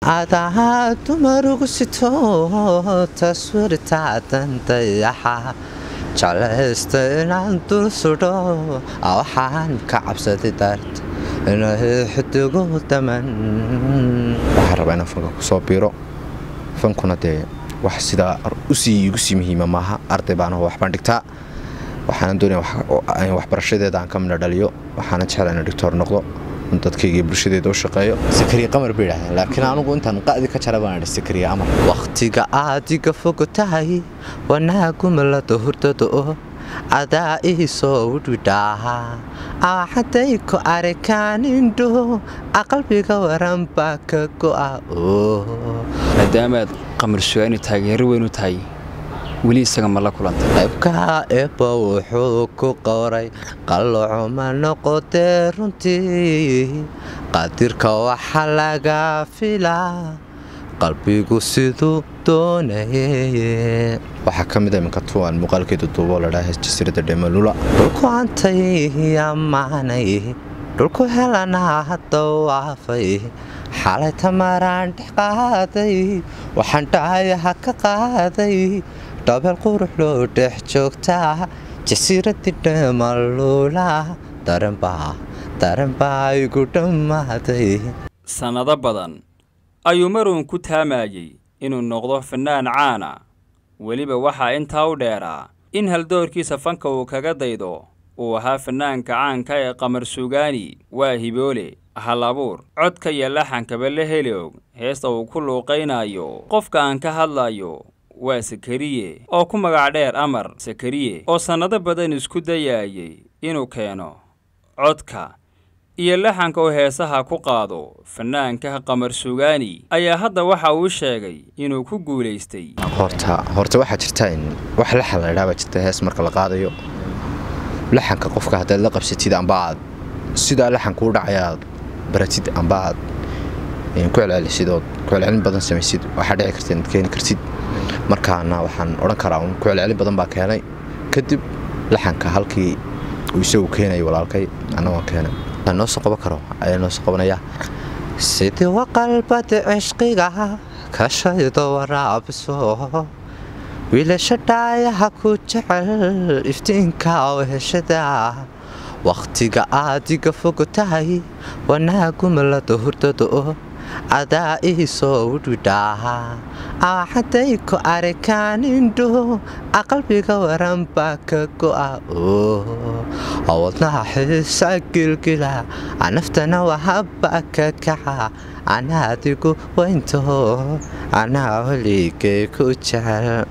adaa dumarugu sito taswiirtaadan dayaxa jeclaysta inaan dul sudho waxaan ka cabsaday daarta inay xidigu daman waxaan rabaa inaan fanka kusoo biiro fankuna dee wax sidaa usii igu sii muhiima maaha arday baanaho waxbaan dhigtaa waxaana doonaya waxbarashadeeda aan ka midna dhaliyo waxaana jeclaa ina dhigtoor noqdo dadkayga bulshadeeda u shaqeeyo sakariya qamar bay idhahdeen laakiin anugu intaan qa'di ka jara baan idhi sakariya amar wakhtiga aad iga fog tahay wanaagumala hurdada oo adaa ii soo udhidhaaha axaday ku arikaanindho aqalbiga waran baa ka go'a maadaamaad qamar sugaani taageero weyn u tahay weli isaga ma la kulantay qaybka eebba wuxuu ku qoray qallocuma noqotee runtii qadirka waxa laga filaa qalbigu siduu doonaye waxaa ka mid a iminka tuwan muuqaalkeedu duubo ladhaa jasiirada dhemalula dhulku antay ammaanay dhulku helanaa hadda waafay xalay tamaraan dhex qaaday waxaan dhaayaha ka qaaday dhabeel qurux loo dhex joogtaa jasiiradii dhemalula daranbaa daranbaa igu dhammaaday sannado badan ayuu maruun ku taamayey inuu noqdo fannaan caana weliba waxaa intaa u dheeraa in haldoorkiisa fanka uu kaga daydo uu ahaa fannaanka caanka ee qamar suugaani waa hiboole hal abuur codka iyo laxankaba la heli og heesta uu ku luuqaynayo qofka aan ka hadlayo waa sakariye oo ku magac dheer amar sakariye oo sannado badan isku dayaayay inuu keeno codka iyo laxanka uu heesaha ku qaado fannaanka qamar suugaani ayaa hadda waxa uu sheegay inuu ku guulaystay horta horta waxaa jirta in wax laxan la idhaa baa jirta hees marka la qaadayo laxanka qofka haddaad la qabsatid amba aad sidaa laxanka u dhacayaad baratid amba aad ku celcelisid ood ku celcelin badan samaysid waxaa dhici karta inaad keeni kartid markaana waxaan odhan karaa un ku celcelin badan baa keenay kadib laxanka halkii uu isagu keenayay walaalkay annagoo keenay noo soo qaban karo ayaa noo soo qabanaya sidii waqalbada cishqiga ka shaydo waraabiso wiilasha dhaayaha ku jecel iftiinka oo heshada wakhtiga aad iga fog tahay wanaagumala hurdada oo adaa ii soo udhidhaaha axaday ku arikaanindho aqalbiga waran baa ka go'a wadnaha xiisa gilgila naftana wahabaa ka kaca anaa adigu weyntaho anaa holigay ku jecel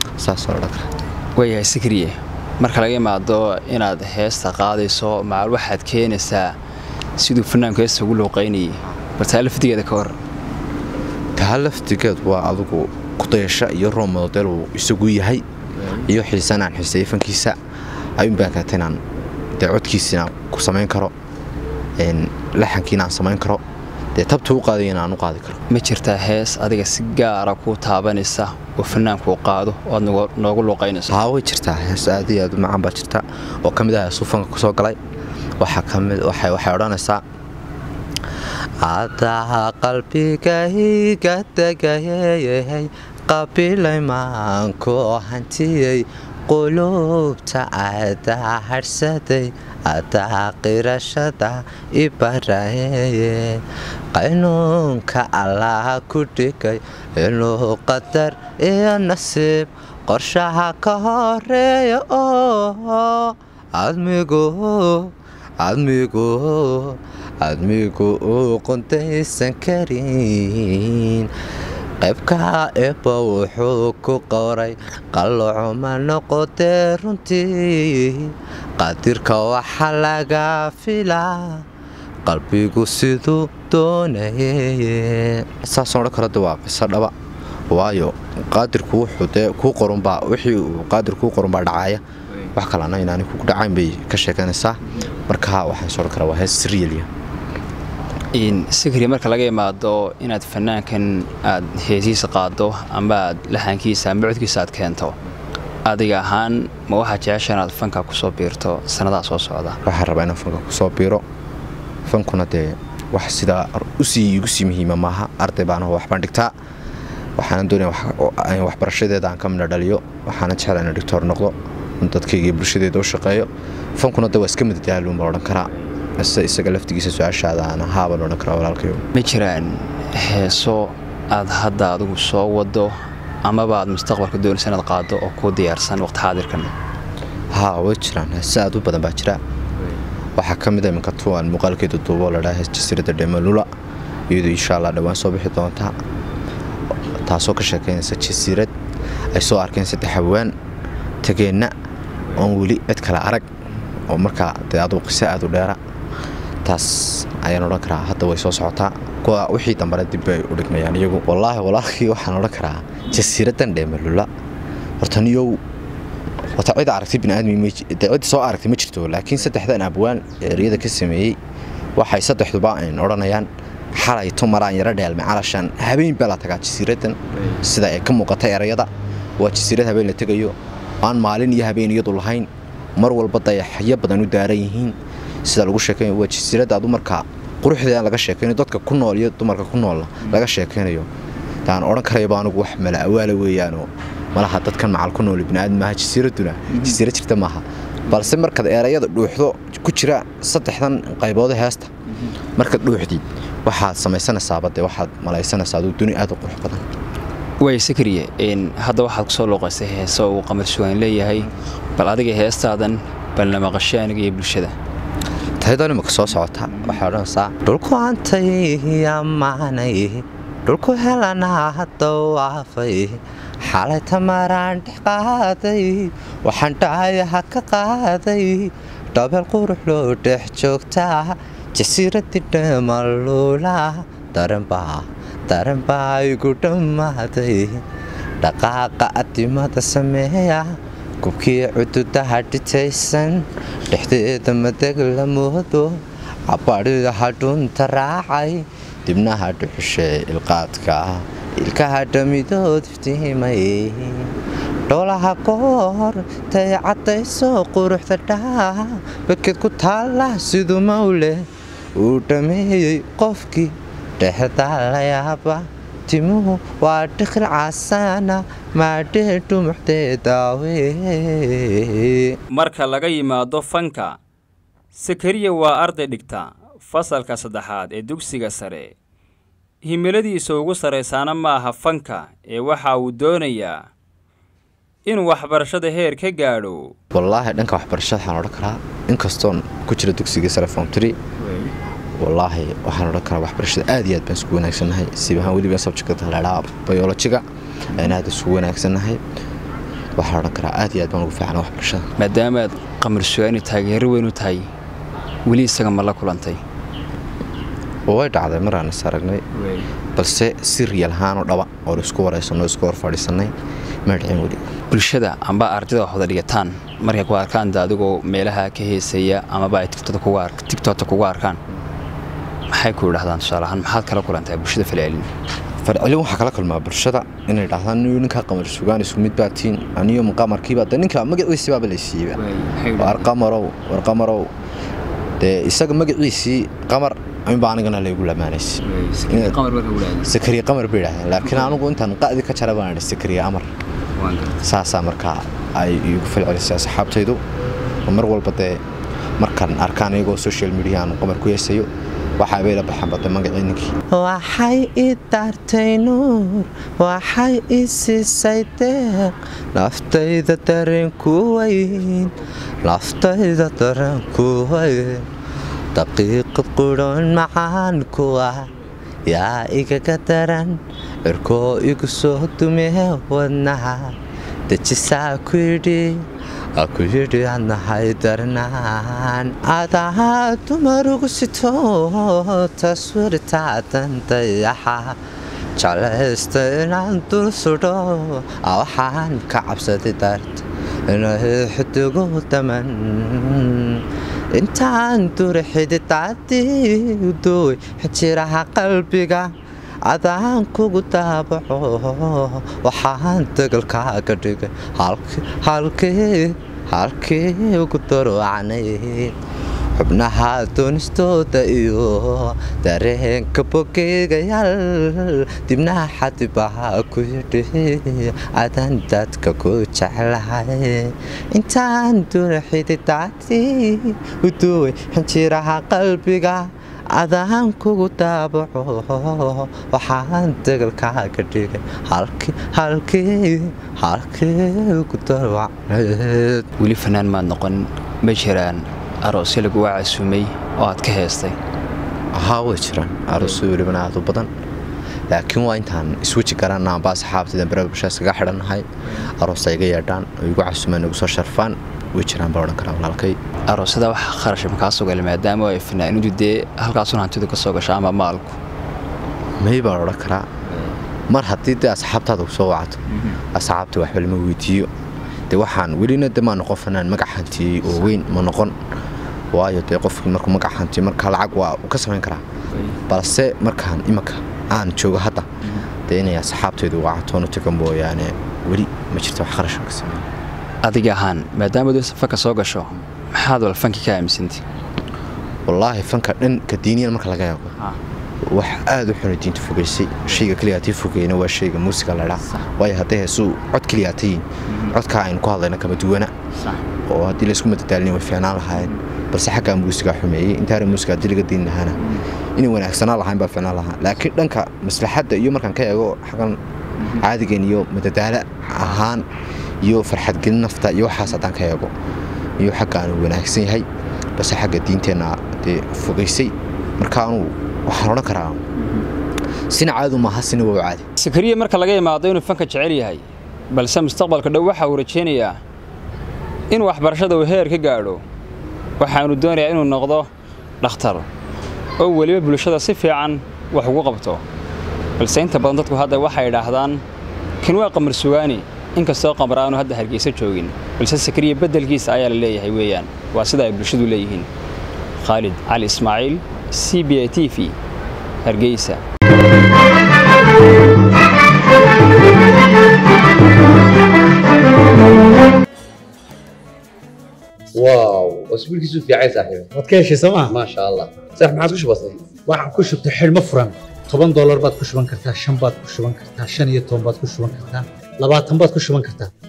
waayahay sikriye marka laga imaado inaad heesta qaadayso macal waxaad keenaysaa siduu fanaanku heesta ugu luuqaynayay baltaa lafdigeeda ka hor taa lafdigeed waa adugu kudayasho iyo roomodel uu isagu yahay iyo xiisan aan xiiseeyo fankiisa ayuun baan keentay inaan dee codkiisina ku samayn karo laxankiina aan samayn karo dee tabta u qaadayana aan u qaadi karo ma jirtaa hees adiga si gaara kuu taabanaysa oo fannaankuu qaado oo aad noogu luuqaynayso haa way jirtaa hees aad iyo aad u macaan baa jirta oo ka mid ah heesuu fanka kusoo galay waxaa kamid waxay odhanaysaa adaa qalbigayga degayay qabilay maanku hantiyey quluubta adaa hadhsaday adaa qirashada ibaraye qaynuunka allah ku dhigay inuu qadar iyo nasiib qorshaha ka horeeya oo admigu admigu admigu uu qundaysan karin qaybka eebba wuxuu ku qoray qallocuma noqotee runtii qadirka waxa laga filaa qalbigu siduu doonaye saasoo odhan karo de waa qiso dhaba waayo qaadirku wuxuu dee kuu qorunbaa wixii uu qaadir kuu qorunbaa dhacaaya wax kalena inaani kugu dhacayn bay ka sheeganaysaa marka waxaan soo odhan karaa waa hees siriyaliya sikri marka laga imaado inaad fanaankan aad heesiisa qaado amba aad laxankiisa amba codkiisa aad keento adiga ahaan ma waxaa jecesha inaad fanka kusoo biirto sannadaa soo socda waxaan rabaa inaan fanka kusoo biiro fankuna dee wax sidaa usii igu sii muhiima maaha arday baan aho waxbaan dhigtaa waxaana doonaya waxbarashadeeda aan ka midna dhaliyo waxaana jecla ina dhigtoor noqdo dadkayga iyo bulshadeeda u shaqeeyo fankuna da waa iska madadaaluun baa odhan karaa ise isaga laftigiisa su-aashaada aan ahaabaan odhan karaa walaalkayo ma jiraan heeso aad hadda adigu soo wado amaba aad mustaqbalka doonaysa inaad qaado oo kuu diyaarsan waqti xaadirkan haa way jiraan heese aad u badan baa jira waxaa ka mid a iminka tuwan muuqaalkeeda duubo ladhaa hees jasiiradda dhemalula iyadoo insha allah dhowaan soo bixi doontaa taasoo ka sheekeynaysa jasiirad ay soo arkeen saddex hawaan tageenna oon weli cid kale arag oo markaa dee aduu qiso aad u dheera taas ayaan odhan karaa hadda way soo socotaa kuwa wixii dambana dib bay u dhigmayaan iyagu wallaahi walaalkii waxaan odhan karaa jasiiraddan dheemalula horta niyow horta cid aragtay biniaadmi cid soo aragtay ma jirto laakiin saddexdan abwaan eeriyada ka sameeyey waxay saddexduba ayn odhanayaan xalay tumaraan yaro dheelmay calashaan habeen baa la tagaa jasiiraddan sida ay ka muuqata erayada waa jasiirad habeen la tegayo aan maalin iyo habeen iyadu lahayn mar walba dayaxyo badan u daaran yihiin sida lagu sheekaynayo waa jasiirad aad markaa quruxdeeda laga sheekaynayo dadka ku nool iyo dumarka ku noolna laga sheekaynayo taan odhan karayaba anugu wax mala awaala weeyaanoo malaha dadkan macal ku nool biniaadam maaha jasiiradduna jasiirad jirta maaha balse markaad erayada dhuuxdo ku jira saddexdan qayboode heesta markaad dhuuxdid waxaad samaysanaysaaba dee waxaad malaysanaysaa aduu duni aad u qurux badan way sakriye hadda waxaad kusoo looqaysay heeso uu qamar sugaan leeyahay bal adiga heestaadan balna maqashay aniga iyo bulshada tayadoo imika soo socota waxay odhanaysaa dhulku antay amaanay dhulku helanaa dawaafay xalay tamaraan dhex qaaday waxaan dhaayaha ka qaaday dhabeel qurux loo dhex joogtaa jasiiradii dhamaluula daranbaa daranbaa igu dhammaaday dhaqaaqa adimada sameeya gubkii cududaha dhitaysan dhexdeeda madeg la moodo cabadhiha dhunta raacay dibnaha dhuxushee ilqaadka ilkaha dhamidood iftiimay dhoolaha koor tay caddayso quruxda dhaa baked ku taalla siduu mawle uu dhammeeyey qofkii dhexdaa la yaaba timuhu waa dhiqil casaana maadhee dhumuxdeedaawe marka laga yimaado fanka sakariya waa arday dhigta fasalka saddexaad ee dugsiga sare himiladiisa ugu sarraysaana ma aha fanka ee waxa uu doonayaa inuu waxbarashada heer ka gaadho wallaahi dhanka waxbarashada waxaan odhan karaa inkastoon ku jira dugsiga sare fomtri wallaahi waxaan odhan karaa waxbarashada aad iyo aad baan isku wanaagsannahay sibahaan weliba sabjekta ladhaa bayolojiga ayaan aad isugu wanaagsannahay waxaan odhan karaa aad iyo aad baan ugu fiicana waxbarashada maadaamaad qamar sugaani taageero weyn u tahay weli isaga ma la kulantay way dhacday maraan is aragnay balse si riyal ahaanoo dhaba oo laisku waraysanno isku hor fadhiisannay ma dhicin weli bulshada amba ardayda wax wada dhigataan markay ku arkaan da adigoo meelaha ka heesaya amaba ay tigtota kugu arkaan maxay ku idhahdaan tusaale ahaan maxaad kala kulantaa bulshada falcelin farcelin waxaa kala kulmaa bulshada inay dhahdaan niyo ninkaa qamar sugaan isku mid baatiin aniyo qamarkiiba de ninka magaciisibaaba laysiiyeyba war qamarow war qamarow dee isaga magaciisii qamar inba anigana laygu lamaanays sakariya qamar bay idhahdeen laakiin anugu intaan qa'di ka jara baan idhi sakariya amar saasaa markaa ay igu falcelisay asxaabtaydu mar walba dee markaan arkaan iyagoo social media aan qamar ku yeesayo waxaabay la baxaan bada magacii ninkii waxay i daartay nuur waxay i siisay deeq naftayda dareenku weyn naftayda dareenku weyn daqiiqad qudhoon macaan kuwa yaa igaga daran cirkoo igu soo dumee wadnaha dejisaa ku yidhi ku yidhi adnahay darnaan adaha dumar ugu sito taswiirtaadan dayaxa jeclaysta inaan dul sudho waxaan ka cabsaday darta inay xidigu daman intaan duri xididaadii udoy xijiraha qalbiga adaan kugu daabaco waxaan dagalkaaga dhigay halkii halkii ugu darocanayd xubnaha doonistooda iyo dareenka bogeegayaal dibnaha xadibaha ku yidhi adaan dadka ku jeclahay intaan duna xididaati uduway xinjiraha qalbiga adaan kugu daabaco waxaan dagalkaaga dhigay halkii halkii halkii ku darwacneed weli fanaan maad noqon ma jiraan aroosyo laguga casumay oo aad ka heestay ahaa way jiraan aroosyo welibana aad u badan laakiin waa intaan isweji garanaa baa saxaabtaydan barada bulshada iskaga xidhannahay aroos ay iga yeedhaan oo igu casumaan igu soo sharfaan way jiraan baa odhan karaa walaalkay aroosyada waxa kharash makaa soo gala maadaama ay fanaanidu dee halkaasun hantidu ka soo gasha ama maalku may baan odhan karaa mar haddii dee asxaabtaada ku soo wacato asxaabta waxba lama weydiiyo dee waxaan welina de maa noqon fanaan magac hantiyey oo weyn ma noqon waayo dee qofkii markuu magac hantiyo markaa lacag waa uu ka samayn karaa balse markaan imanka aan joogo hadda dee inay asxaabtaydu wacatoonu taga mooyaane weli ma jirto wax kharashan ka sameeya adiga ahaan maadaama duu fanka soo gasho maxaad wal fanki ka aaminsantay wallaahi fanka dhanka diiniyan marka laga eego wax aad u xuna diinta fogeysay shayga keliyaatay fogeyna waa shayga muusiga ladhaa waayo hadday heesuu cod keliyaatayiin codkaa aynu ku hadlayna kama duwana oo haddii laysku madadaalin way fiicnaan lahaayeen balse xaggaa muusigaa xumeeyey intaana muusiga haddii laga diin lahaana inay wanaagsanaan lahayn baa fiicnaan lahaa laakiin dhanka maslaxadda iyo markaan ka eego xagan caadigan iyo madadaalo ahaan iyo farxadgelin nafta iyo waxaas haddaan ka eego iyo xagga aanu wanaagsan yahay balse xagga diinteenna dee fogeysay marka anuu waxaan odhan karaa sina caadu maaha sina waa caadi sakariya marka laga imaado inuu fanka jecel yahay balse mustaqbalka dhow waxa uu rajaynayaa inuu waxbarashada uu heer ka gaadho waxaanu doonayaa inuu noqdo dhakhtar oo weliba bulshada si fiican wax ugu qabto balse inta badan dadku hadda waxay idhaahdaan kan waa qamar sugaani inkastoo qamar aanu hadda hargeysa joogin balse sakariya beddelkiisa ayaa la leeyahay weeyaan waa sida ay bulshadu leeyihiin khaalid cali ismaaciil c b a t v hargeysa واو اسبوعك في عايز صاحبي waad ka heshay sooma ما شاء الله صح ما عاد وش بصير waxaan ku shubtay xidhmo furan toban doolar baad ku shuban kartaa shan baad ku shuban kartaa shan iyo toban baad ku shuban kartaa labaatan baad ku shuban kartaa